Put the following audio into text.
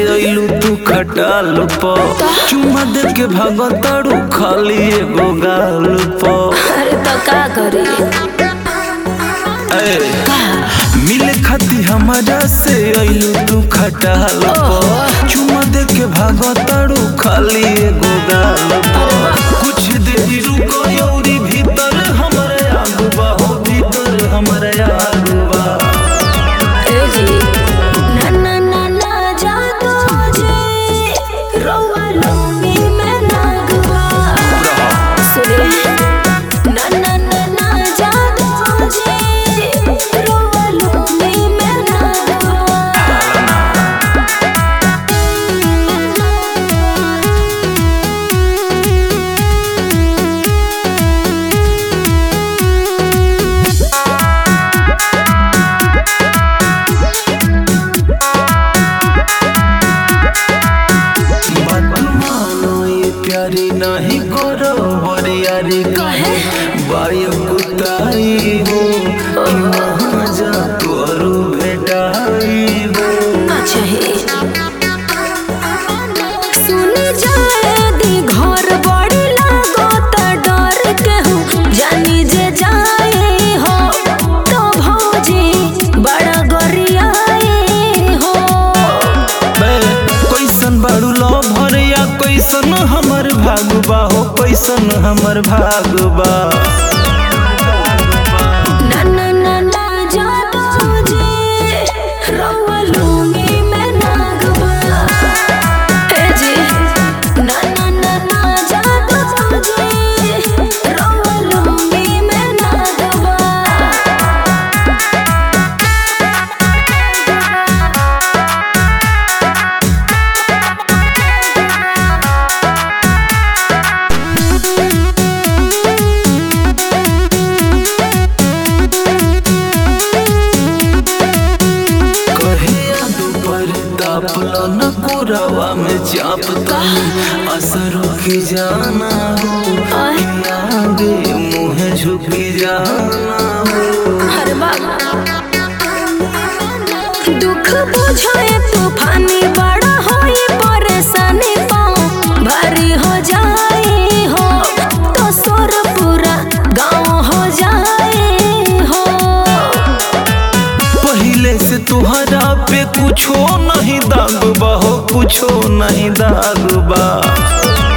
अइलू तू खटाल प चुम्मा दे के भागताड़ू खाली एगो गाल प अरे तो का करी ए, मिले खाती हमारा से अइलू तू खटाल प चुम्मा दे के भागताड़ू खाली एगो गाल प कुछ देरी रुको यौरी भीतर हमरे आगुबा हो भीतर हमरे आगुबा ए जी ना ना ना ना जादू जी रोवा लूंगी मैं नागवा सुने ना ना ना ना जादू जी रोवा लूंगी मैं नागवा बात मानो ये प्यारी नहीं करो बरियारी कहे बायो कुताई हो कि वहाँ जा तोरू भेटाई हो अच्छा हे सुन जाए दी घर बड़ी लागो त डर के हूँ जानी जे जाए हो तो भौजी बड़ा गरियाए हो बे कैसन बाड़ू लो भरिया कैसन हमर भागबा हो कैसन हमर भागबा ना ना ना ना जादू जी रवा लूंगी मैं नागवा ए जी ना ना ना ना जादू जी रवा लूंगी मैं नागवा कहिया दोपहर तापला न कोरावा में चापता असर की जाना हो कि आगे मुँह झुकी जाना हो हर बाबा दुख बुझाए तूफानी बड़ा होई परेशानी पाँव भारी हो जाए हो तो सोर पूरा गाँव हो जाए हो पहले से तुहरा पे कुछो नहीं दागबा हो कुछो नहीं दागबा